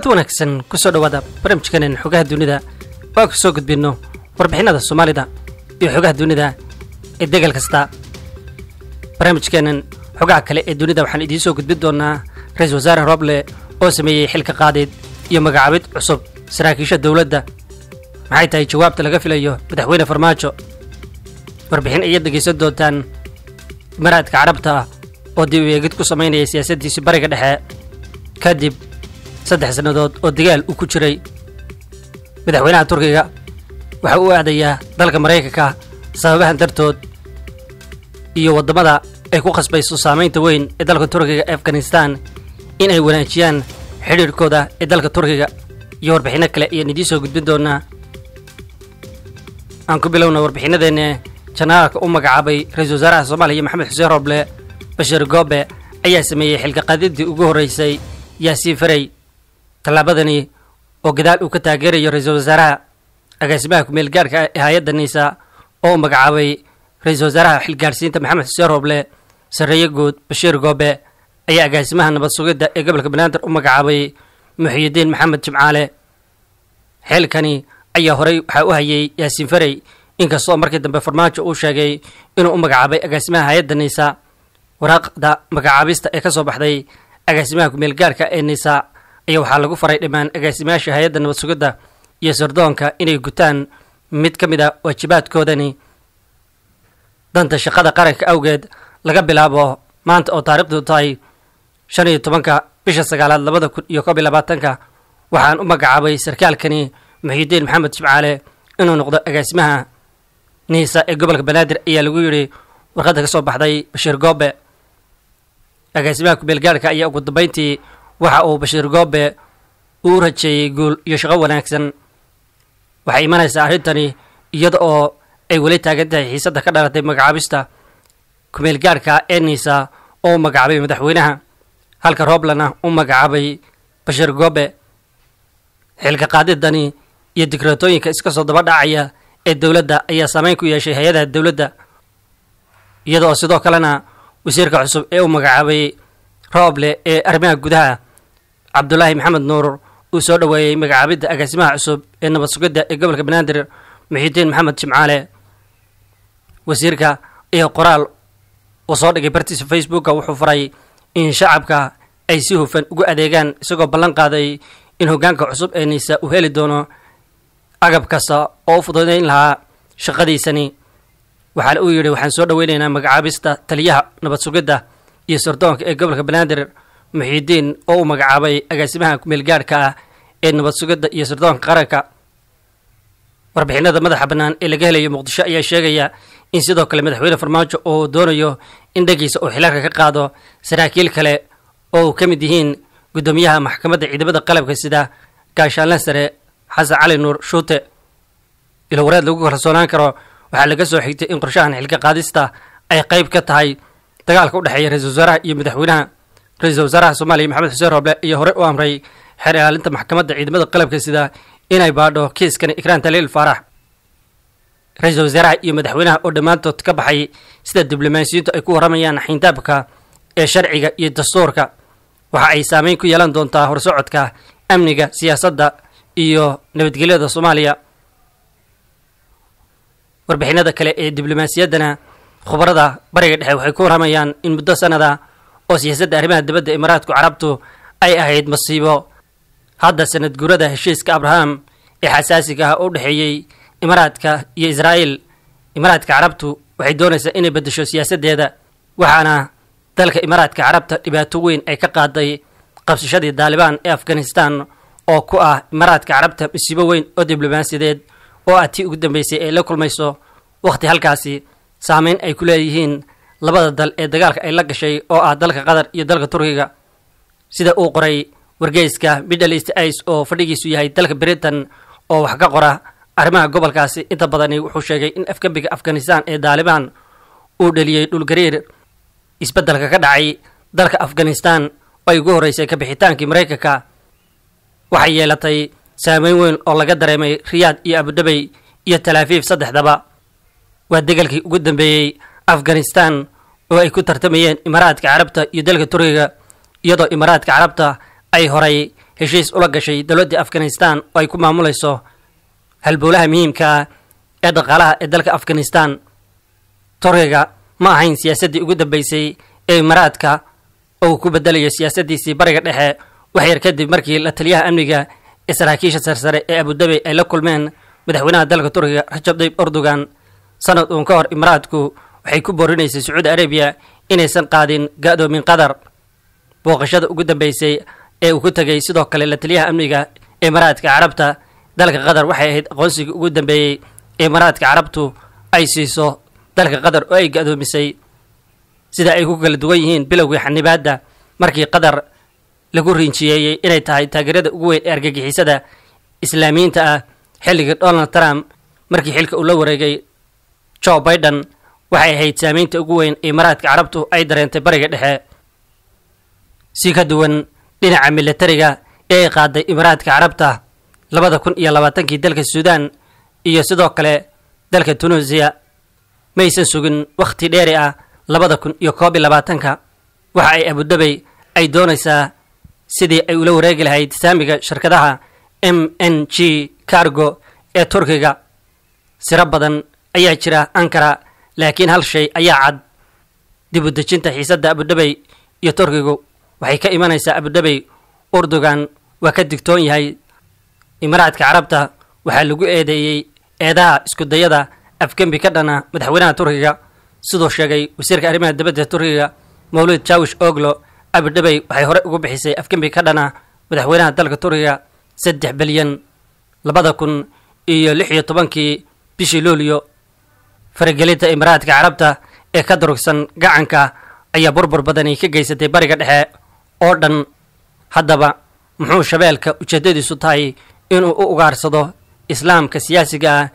kulanti wanaagsan kusoo dhowaada barnaamijkanen xogaha dunida oo aan kusoo gudbinno warbixinada soomaalida iyo xogaha dunida ee degal kasta barnaamijkeenan xogaha kale ee dunida waxaan idiin soo gudbin doonaa ra-iisul wasaare roble oo sameeyey xilka qaadid iyo magacaabid cusub saraakiisha dowladda maxay tahay jawaabta laga filayo madaxweyne farmaajo warbixin ayaad dhegaysan doontaan maraadka carabta ah oo dib u eegid ku samaynaya siyaasaddiisii bariga dhexe kadib saddex sannadood oo dagaal uu ku jiray madaxweynaha turkiga waxa uu aadayaa dalka maraykanka sababahan dartood iyo waddamada ay ku khasbayso saamaynta weyn ee dalka turkiga ee afghanistan in ay wanaajiyaan xidhiirhkooda ee dalka turkiga iyo warbixinno kale ayaan idiin soo gudbin doonaa aan ku bilowna warbixinnadeenne janaalka u magacaabay ra-iisul wasaaraha soomaaliya maxamed xuseen roble bashir goobe ayaa sameeyey xilka qaadidii ugu horreysay yaasiin farey tallaabadani oo gadaal uu ka taageerayo ra-iisul wasaaraha agaasimaha ku-meel gaarhka ee hay-adda niisa oo u magacaabay ra-iisul wasaaraha xilgaarsiinta maxamed xuseen roble sarreeye guud bashiir goobe ayaa agaasimaha nabad sugidda ee gobolka banaadir u magacaabay muxiyidiin maxamed jimcaale xilkani ayaa horey waxaa u hayay yaasiin farey inkastoo markii dambe farmaajo uu sheegay inuu u magacaabay agaasimaha hay-adda niisa waraaqda magacaabista ee ka soo baxday agaasimaha ku-meel gaarhka ee niisa ayaa waxaa lagu faray dhammaan agaasimayaasha hay-adda nabad sugidda iyo sirdoonka inay gutaan mid ka mid a waajibaadkoodani danta shaqada qaranka awgeed laga bilaabo maanta oo taariikhdu tahay shan iyo tobanka bisha sagaalaad labada kun iyo koob iyo labaatanka waxaan u magacaabay sarkaalkani muxiidiin maxamed jimcaale inuu noqdo agaasimaha niisa ee gobolka banaadir ayaa lagu yidhi warqadda ka soo baxday bashiir goobe agaasimaha ku-meel gaarhka ayaa ugu dambayntii waxa uu bashiir goobe uu rajeeyey guul iyo shaqo wanaagsan waxay imanaysaa arrintani iyada oo ay weli taagan tahay xiisadda ka dhalatay magacaabista ku-meel gaarhka ee niisa oo u magacaabay madaxweynaha halka roblana u magacaabay bashiir goobe xilka qaadidani iyo digratooyinka iska soo daba dhacaya ee dowladda ayaa saameyn ku yeeshay hay-adaha dowladda iyada oo sidoo kalena wasiirka cusub ee u magacaabay rooble ee arrimaha gudaha cabdulaahi maxamed nuur uu soo dhoweeyey magacaabidda agaasimaha cusub ee nabad sugidda ee gobolka banaadir muxiidiin maxamed jimcaale wasiirka iyo qoraal uu soo dhigay bartiisa facebooka wuxuu faray in shacabka ay si hufan ugu adeegaan isagoo ballan qaaday in hoggaanka cusub ee niisa uu heli doono agab kasta oo u fududayn lahaa shaqadiisani waxaana uu yidhi waxaan soo dhoweynaynaa magacaabista taliyaha nabad sugidda iyo sirdoonka ee gobolka banaadir muxiidiin oo uu magacaabay agaasimaha ku-meel gaarhka ah ee nabad sugidda iyo sirdoonka qaranka warbixinada madaxa bannaan ee laga helayo muqdisho ayaa sheegaya in sidoo kale madaxweyne farmaajo uu doonayo in dhagiisa uu xilaarka ka qaado saraakiil kale oo uu ka mid yihiin guddoomiyaha maxkamadda ciidamada qalabka sida gaashaanle sare xasan cali nuur shuute ilo wareed lagu kalsoonaan karo waxaa laga soo xigtay in qorshahan xilka qaadista ay qayb ka tahay dagaalka u dhexeeya ra-iisul wasaaraha iyo madaxweynaha ra-iisul wasaaraha soomaaliya maxamed xuseen roble iyo hore u amray xeer ilaalinta maxkamadda ciidamada qalabka sida inay baadho kiiskani ikraan taliil faarax ra-iisul wasaaraha iyo madaxweynaha oo dhammaantood ka baxay sida diblomaasiyiintu ay ku warramayaan xindaabka ee sharciga iyo dastuurka waxa ay saameyn ku yeelan doontaa horsocodka amniga siyaasadda iyo nabadgelyada soomaaliya warbixinada kale ee diblomaasiyaddana khubarada bariga dhexe waxay ku warramayaan in muddo sannada oo siyaasadda arrimaha dibadda imaaraadku carabtu ay ahayd masiibo hadda sanad guurada heshiiska abraham ee xasaasiga ah oo u dhexeeyey imaaraadka iyo israa'iil imaaraadka carabtu waxay doonaysaa inay beddesho siyaasaddeeda waxaana dalka imaaraadka carabta dhibaato weyn ay ka qaaday qabsashadii daalibaan ee afghanistan oo ku ah imaaraadka carabta masiibo weyn oo diblomaasiyadeed oo ah tii ugu dambeysay ay la kulmayso wakhti halkaasi saameyn ay ku leeyihiin labada dal ee dagaalka ay la gashay oo ah dalka qatar iyo dalka turkiga sida uu qoray wargeyska middle east ice oo fadhigiisu yahay dalka britain oo wax ka qora arrimaha gobolkaasi inta badani wuxuu sheegay in afgembiga afghanistan ee daalibaan uu dheliyey dhulgariir isbeddelka ka dhacay dalka afghanistan oo ay ugu horreysay kabixitaankii maraykanka waxay yeelatay saameyn weyn oo laga dareemay riyaad iyo abudhabey iyo talaafiif saddexdaba waa degalkii ugu dambeeyey afghanistan oo ay ku tartamayeen imaaraadka carabta iyo dalka turkiga iyadoo imaaraadka carabta ay horay heshiis ula gashay dowladda afghanistan oo ay ku maamulayso halbowlaha muhiimka ah ee dhaqaalaha ee dalka afghanistan turkiga ma ahayn siyaasaddii ugu dambeysay ee imaaraadka oo uu ku bedelayo siyaasaddiisii bariga dhexe wax yar kadib markii la taliyaha amniga ee saraakiisha sarsare ee abudabi ay la kulmeen madaxweynaha dalka turkiga rajab tayyib erdogan sanad uun ka hor imaaraadku waxay ku boorinaysay sacuudi arabiya inaysan qaadin ga-doomin qatar booqashada ugu dambeysay ee uu ku tegay sidoo kale la taliyaha amniga ee imaaraadka carabta dalka qatar waxay ahayd aqoonsigii ugu dambeeyey ee imaaraadka carabtu ay siiso dalka qatar oo ay ga-doomisay sida ay ku kala duwan yihiin bilowgii xanibaadda markii qatar lagu rinjiyeeyey inay tahay taageerada ugu weyn ee argagixisada islaamiyiinta ah xilligii donald trump markii xilka uu la wareegay joe biden waxay ahayd saameynta ugu weyn ee imaaraadka carabtu ay dareentay bariga dhexe si ka duwan dhinaca militariga ee ay qaaday imaaraadka carabta labada kun iyo labaatankii dalka suudaan iyo sidoo kale dalka tunuusiya maysan sugin wakhti dheeri ah labada kun iyo koob iyo labaatanka waxa ay abudabey ay doonaysaa sidii ay ula wareegi lahayd saamiga shirkadaha m n g cargo ee turkiga siro badan ayaa jira ankara laakiin hal shay ayaa cad dib u dejinta xiisadda abudhabey iyo turkigu waxay ka imanaysaa abudhabey urdugan waa ka digtoon yahay imaaraadka carabta waxaa lagu eedeeyey eedaha iskudayada afgembi ka dhana madaxweynaha turkiga siduu sheegay wasiirka arrimaha dibadda turkiga mawlid jawish oglo abudhabey waxay hore ugu bixisay afgembi ka dhana madaxweynaha dalka turkiga saddex bilyan labada kun iyo lix iyo tobankii bishii luulyo faragelinta imaaraadka carabta ee ka durugsan gacanka ayaa burbur badani ka geysatay bariga dhexe oo dhan haddaba muxuu shabeelka ujeeddadiisu tahay inuu u ugaarsado islaamka siyaasiga ah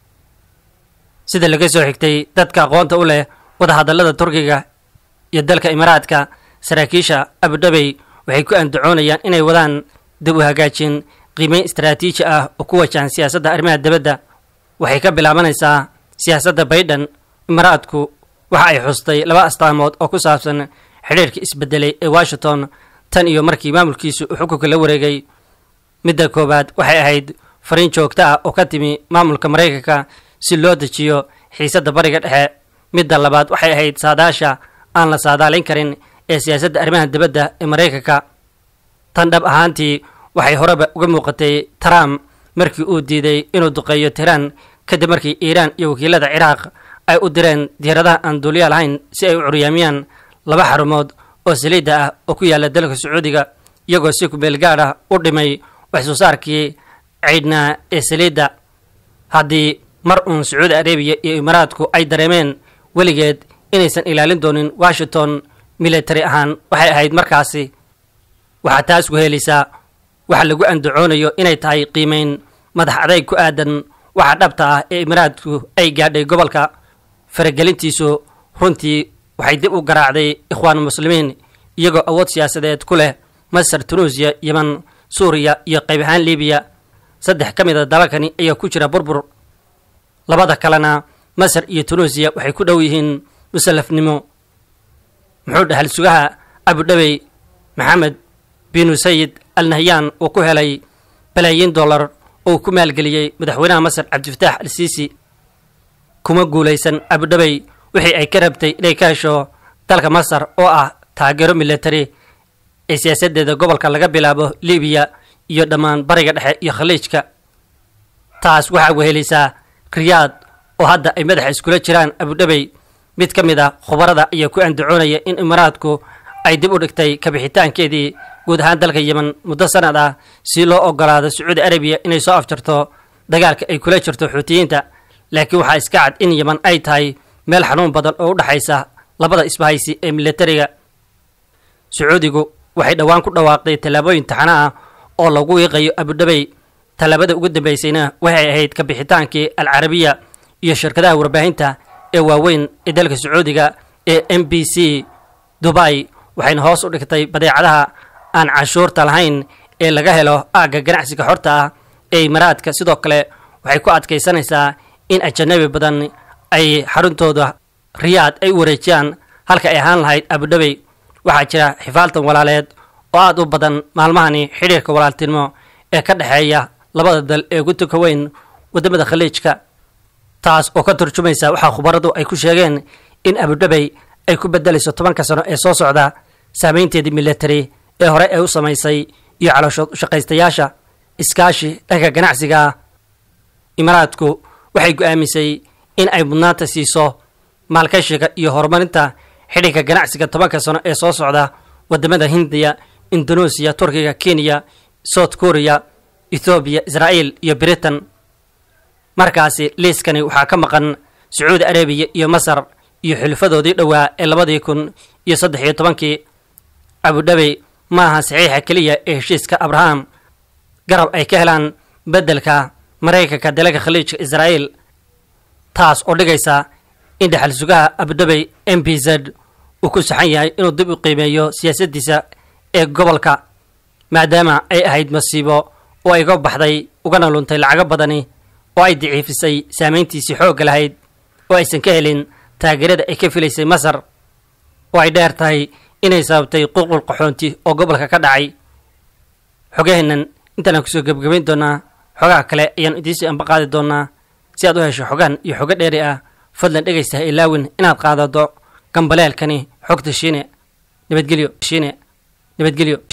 sida laga soo xigtay dadka aqoonta u leh wadahadallada turkiga iyo dalka imaaraadka saraakiisha abudhabey waxay ku andacoonayaan inay wadaan dib u hagaajin qiimeyn istaraatiiji ah oo ku wajahan siyaasadda arrimaha dibadda waxay ka bilaabanaysaa siyaasadda baydhan imaaraadku waxa ay xustay laba astaamood oo ku saabsan xidhiirka isbedelay ee washington tan iyo markii maamulkiisu uu xukunka la wareegay midda koowaad waxay ahayd fariin joogto ah oo ka timi maamulka maraykanka si loo dejiyo xiisadda bariga dhexe midda labaad waxay ahayd saadaasha aan la saadaalayn karin ee siyaasadda arrimaha dibadda ee maraykanka tan dhab ahaantii waxay horeba uga muuqatay trump markii uu diiday inuu duqeeyo tiraan kadib markii iiraan iyo wakiilada ciraaq ay u direen diyaaradaha aan duuliya lahayn si ay u curyaamiyaan laba xarumood oo saliidda ah oo ku yaalla dalka sacuudiga iyagoo si kumeel gaad ah u dhimay wax soo saarkii ciidhnaa ee saliidda haddii mar uun sacuudi arabiya iyo imaaraadku ay dareemeen weligeed inaysan ilaalin doonin washington military ahaan waxay ahayd markaasi waxaa taas ku helaysaa waxa lagu andacoonayo inay tahay qiimeyn madax adayg ku aadan waxa dhabta ah ee imaaraadku ay gaadhay gobolka faragelintiisu runtii waxay dib u garaacday ikhwaan muslimiin iyagoo awood siyaasadeed ku leh masar tunuusiya yeman suuriya iyo qayb ahaan libiya saddex ka mid a dalalkani ayaa ku jira burbur labada kalena masar iyo tunuusiya waxay ku dhow yihiin musallafnimo muxuu dhahal sugaha abudhabey maxamed binu sayid al nahyaan uu ku helay balaayiin dollar oo ku maalgeliyey madaxweynaha masar cabdifataax al siisi kuma guulaysan abudhabey wixii ay ka rabtay inay ka hesho dalka masar oo ah taageero military ee siyaasaddeeda gobolka laga bilaabo libiya iyo dhammaan bariga dhexe iyo khaliijka taas waxaa wehelaysaa riyaad oo hadda ay madaxa iskula jiraan abudhabey mid ka mid a khubarada ayaa ku andacoonaya in imaaraadku ay dib u dhigtay kabixitaankeedii guud ahaan dalka yemen muddo sanad ah si loo ogolaado sacuudi arabiya inay soo afjarto dagaalka ay kula jirto xuutiyiinta laakiin waxaa iska cad in yemen ay tahay meel xanuun badan oo u dhexaysa labada isbahaysi ee militariga sacuudigu waxay dhowaan ku dhawaaqday tallaabooyin taxana ah oo lagu wiiqayo abudhabey tallaabada ugu dambeysayna waxay ahayd kabixitaankii alcarabiya iyo shirkadaha warbaahinta ee waaweyn ee dalka sacuudiga ee m b c dubai waxayna hoos u dhigtay badeecadaha aan canshuurta lahayn ee laga helo aagga ganacsiga xorta ah ee imaaraadka sidoo kale waxay ku adkaysanaysaa in ajanabi badan ay xaruntooda riyaad ay u wareejiyaan halka ay ahaan lahayd abudhabey waxaa jira xifaaltan walaaleed oo aada u badan maalmahani xidhiirka walaaltinimo ee ka dhexeeya labada dal ee ugu tuka weyn waddamada khaliijka taas oo ka turjumaysa waxaa khubaradu ay ku sheegeen in abudhabey ay ku bedelayso tobanka sano ee soo socda saameynteedii military ee hore ee u samaysay iyo caloosho shaqaystayaasha iskaashi dhanka ganacsiga ah imaaraadku waxay go-aamisay in ay mudnaanta siiso maalkashiga iyo horumarinta xidhiirka ganacsiga tobanka sano ee soo socda wadamada hindiya indoneesiya turkiga kenya south korea ethoobiya israa'iil iyo britain markaasi liiskani waxaa ka maqan sacuudi arabiya iyo masar iyo xulufadoodii dhowaa ee labadii kun iyo saddex iyo tobankii abudhabey ma aha saxiixa keliya ee heshiiska abraham garab ay ka helaan beddelka maraykanka dalagga khaliijka israa'iil taas oo dhigaysa in dhexal sugaha abudhabey m b z uu ku saxan yahay inuu dib u qiimeeyo siyaasaddiisa ee gobolka maadaama ay ahayd masiibo oo ay ga baxday ugana luntay lacago badani oo ay daciifisay saameyntiisii xoogga lahayd oo aysan ka helin taageerada ay ka filaysay masar oo ay dheer tahay inay sababtay qulqul qaxoonti oo gobolka ka dhacay xogaheennan intaanaan kusoo gebgabayn doonaa xogaha kale ayaan idiinsii anba qaadi doonaa si aad u hesho xogahan iyo xogo dheeri ah fadlan dhegaysta ha ilaawin inaad qaadato gambaleelkani xogta shiine nabadgelyo shiine nabadgelyo